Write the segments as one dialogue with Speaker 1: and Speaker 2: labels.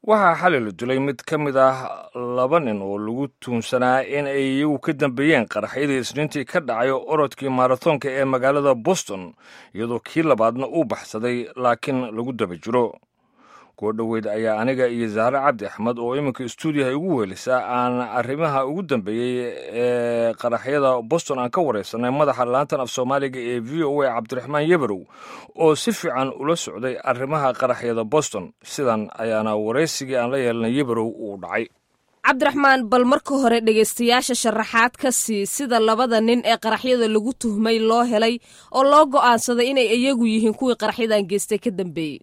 Speaker 1: waxaa xalay la dilay mid ka mid ah laba nin oo lagu tuunsanaa in ay iyagu ka dambeeyeen qaraxyadii isniintii ka dhacay orodkii maarathonka ee magaalada boston iyadoo kii labaadna uu baxsaday laakiin lagu daba jiro kuwo dhoweyd ayaa aniga iyo zahre cabdi axmed oo iminka stuudiyaha igu weelisa aan arrimaha ugu dambeeyey ee qaraxyada boston aan ka waraysanay madaxa laantan af soomaaliga ee v o a cabdiraxmaan yebarow oo si fiican ula socday arrimaha qaraxyada boston sidan ayaana waraysigii aan la yeelanay yebarow uu dhacay
Speaker 2: cabdiraxmaan bal marka hore dhegaystayaasha sharaxaad ka sii sida labada nin ee qaraxyada lagu tuhmay loo helay oo loo go'aansaday inay iyagu yihiin kuwii qaraxyadan geystay ka dambeeyey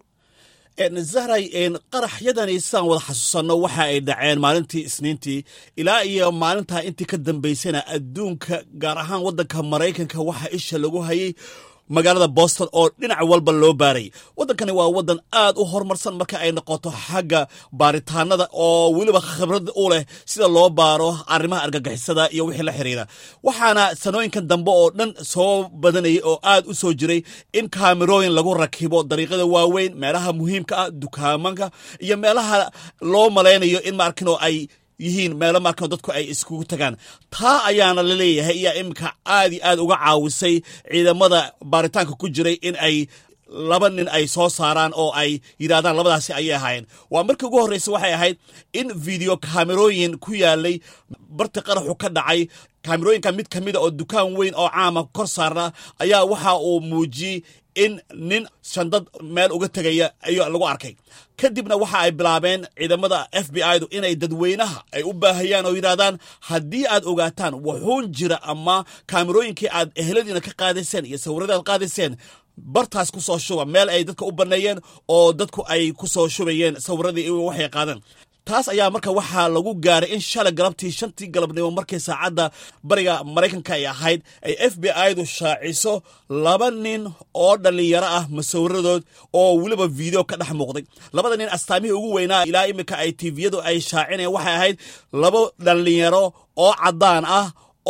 Speaker 3: zahray qaraxyadani sidaan wada xasuusanno waxa ay dhaceen maalintii isniintii ilaa iyo maalintaa intii ka dambaysana adduunka gaar ahaan waddanka maraykanka waxaa isha lagu hayay magaalada boston oo dhinac walba loo baaray waddankani waa waddan aad u horumarsan marka ay noqoto xagga baaritaanada oo weliba khibrad u leh sida loo baaro arrimaha argagixisada iyo wixii la xiriira waxaana sanooyinkan dambe oo dhan soo badanayay oo aad u soo jiray in kaamirooyin lagu rakibo dariiqada waaweyn meelaha muhiimka ah dukaamanka iyo meelaha loo malaynayo in maarkino ay yihiin meelo markan dadku ay iskugu tagaan taa ayaana la leeyahay iyaa iminka aad iyo aad uga caawisay ciidamada baaritaanka ku jiray in ay laba nin ay soo saaraan oo ay yidhahdaan labadaasi ayay ahaayeen waa markii ugu horreysa waxay ahayd in video kaamerooyin ku yaalay barti qaraxu ka dhacay kaamerooyinka mid ka mida oo dukaan weyn oo caama kor saarna ayaa waxa uu muujiyey in nin shandad meel uga tegaya ayuu lagu arkay kadibna waxa ay bilaabeen ciidamada f b i du inay dadweynaha ay u baahayaan oo yidhahdaan haddii aad ogaataan wuxuun jira ama kaamerooyinkii aad eheladiina ka qaadayseen iyo sawirradii aad qaadayseen bartaas ku soo shuba meel ay dadka u banneeyeen oo dadku ay ku soo shubayeen sawiradii waxay qaadeen taas ayaa marka waxaa lagu gaaray in shalay galabtii shantii galabnimo markii saacadda bariga maraykanka ay ahayd ay f b i du shaaciso laba nin oo dhallinyaro ah masawiradood oo weliba video ka dhex muuqday labada nin astaamihii ugu weynaa ilaa iminka ay tviyadu ay shaacinayeen waxay ahayd laba dhallinyaro oo caddaan ah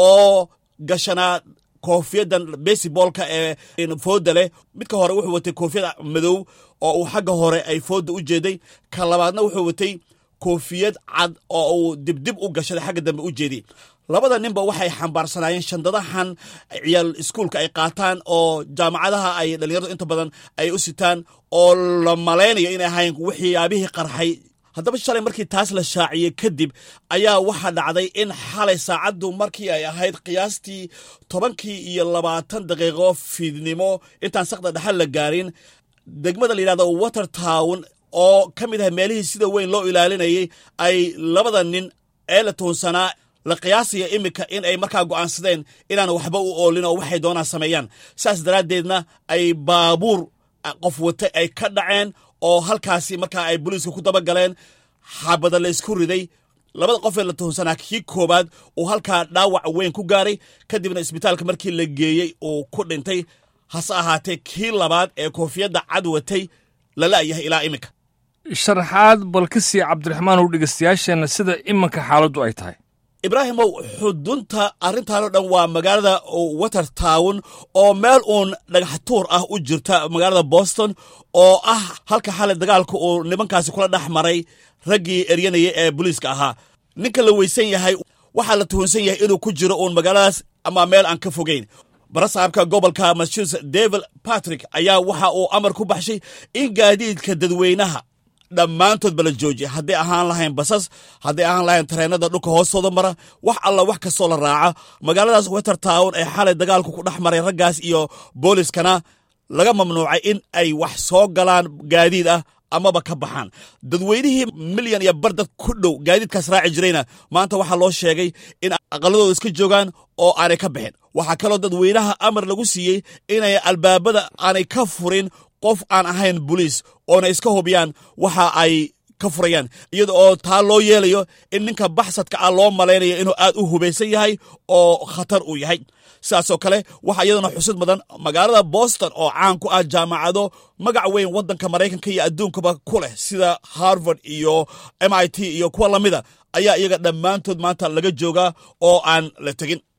Speaker 3: oo gashanaa koofiyadan besibolka ee fooda leh midka hore wuxuu watay koofiyad madow oo uu xagga hore ay fooda u jeeday ka labaadna wuxuu watay koofiyad cad oo uu dibdib u gashaday xagga dambe u jeediy labada ninba waxay xambaarsanaayeen shandadahan ciyaal iskuulka ay qaataan oo jaamacadaha ay dhallinyaradu inta badan ay u sitaan oo la malaynayo inay ahayn waxyaabihii qarxay haddaba shalay markii taas la shaaciyey kadib ayaa waxaa dhacday in xalay saacaddu markii ay ahayd qiyaastii tobankii iyo labaatan daqiiqo fiidnimo intaan saqda dhexal la gaarin degmada la yidhahdo water town oo ka mid ah meelihii sida weyn loo ilaalinayay ay labada nin ee la tuunsanaa la qiyaasaya iminka in ay markaa go'aansadeen inaan waxba u oolin oo waxay doonaan sameeyaan saas daraaddeedna ay baabuur qof wata ay ka dhaceen oo halkaasi markaa ay booliiska ku daba galeen xabada la isku riday labada qofee la tuhunsanaa kii koowaad uu halkaa dhaawac weyn ku gaaray kadibna isbitaalka markii la geeyey uu ku dhintay hase ahaatee kii labaad ee koofiyadda cad watay la la'yahay ilaa iminka
Speaker 1: sharaxaad bal ka sii cabdiraxmaan u dhegaystayaasheenna sida iminka xaaladdu ay tahay
Speaker 3: ibraahimow xudunta arrintaanoo dhan waa magaalada water town oo meel uun dhagaxtuur ah u jirta magaalada boston oo ah halka xalay dagaalka uu nimankaasi kula dhex maray raggii eryanaya ee booliiska ahaa ninka la weysan yahay waxaa la tuhunsan yahay inuu ku jiro uun magaaladaas ama meel aan ka fogeyn barasaabka gobolka massachusetts david patrick ayaa waxa uu amar ku baxshay in gaadiidka dadweynaha dhammaantoodba la joojiya hadday ahaan lahayn basas hadday ahaan lahayn tareenada dhulka hoostooda mara wax alla wax kastoo la raaca magaaladaas weter town ee xalay dagaalku ku dhex maray raggaas iyo booliskana laga mamnuucay in ay wax soo galaan gaadiid ah amaba ka baxaan dadweynihii milyan iyo bar dad ku dhow gaadiidkaas raaci jirayna maanta waxaa loo sheegay in aqaladooda iska joogaan oo aanay ka bixin waxaa kaloo dadweynaha amar lagu siiyey inay albaabada aanay ka furin qof aan ahayn boliis oona iska hubiyaan waxa ay ka furayaan iyada oo taa loo yeelayo in ninka baxsadka ah loo malaynayo inuu aad u hubaysan yahay oo khatar uu yahay sidaasoo kale waxaa iyaduna xusid mudan magaalada boston oo caan ku ah jaamacado magac weyn waddanka maraykanka iyo adduunkaba ku leh sida harvard iyo m i t iyo kuwa lamida ayaa iyaga dhammaantood maanta laga joogaa oo aan la tegin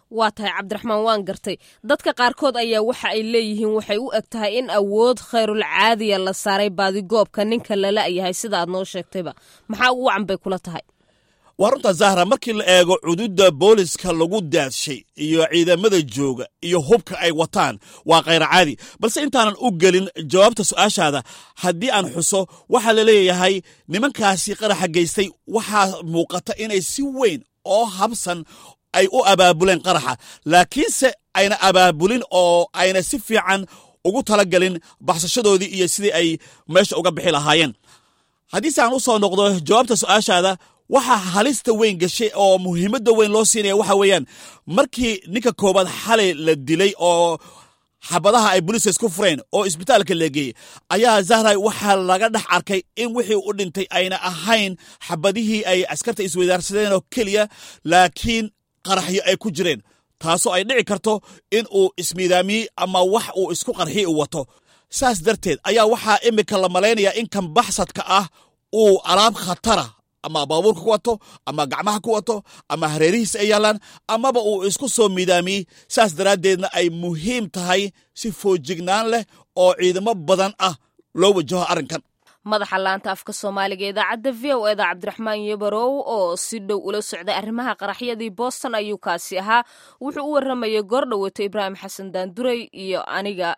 Speaker 2: waa tahay cabdiraxmaan waan gartay dadka qaarkood ayaa waxa ay leeyihiin waxay u eg tahay in awood khayrul caadiya la saaray baadigoobka ninka lala-yahay sida aad noo sheegtayba maxaa ugu wacan bay kula tahay
Speaker 3: waa runta zahra markii la eego cududa booliska lagu daadshay iyo ciidamada jooga iyo hubka ay wataan waa khayr caadi balse intaanan u gelin jawaabta su-aashaada haddii aan xuso waxaa la leeyahay nimankaasi qaraxa geystay waxaa muuqata inay si weyn oo habsan ay u abaabuleen qaraxa laakiinse ayna abaabulin oo ayna si fiican ugu talagelin baxsashadoodii iyo sidii ay meesha uga bixi lahaayeen haddiise aan u soo noqdo jawaabta su-aashaada waxaa halista weyn gashay oo muhiimadda weyn loo siinaya waxa weeyaan markii ninka koobaad xalay la dilay oo xabadaha ay boliiska isku fureen oo isbitaalka la geeyey ayaa zahray waxaa laga dhex arkay in wixii u dhintay ayna ahayn xabadihii ay askarta isweydaarsadeen oo keliya laakiin qaraxyo ay ku jireen taasoo ay dhici karto in uu ismiidaamiyey ama wax uu isku qarxi u wato saas darteed ayaa waxaa imika la malaynayaa in kan baxsadka ah uu alaab khatara ama baabuurka ku wato ama gacmaha ku wato ama hareerihiisa ay yaalaan amaba uu isku soo miidaamiyey saas daraaddeedna ay muhiim tahay si foojignaan leh oo ciidamo badan ah loo wajaho arrinkan
Speaker 2: madaxa laanta afka soomaaliga idaacadda v o eda cabdiraxmaan yebarow oo si dhow ula socday arrimaha qaraxyadii boston ayuu kaasi ahaa wuxuu u waramayay goor dhowato ibraahim xasan daanduray iyo aniga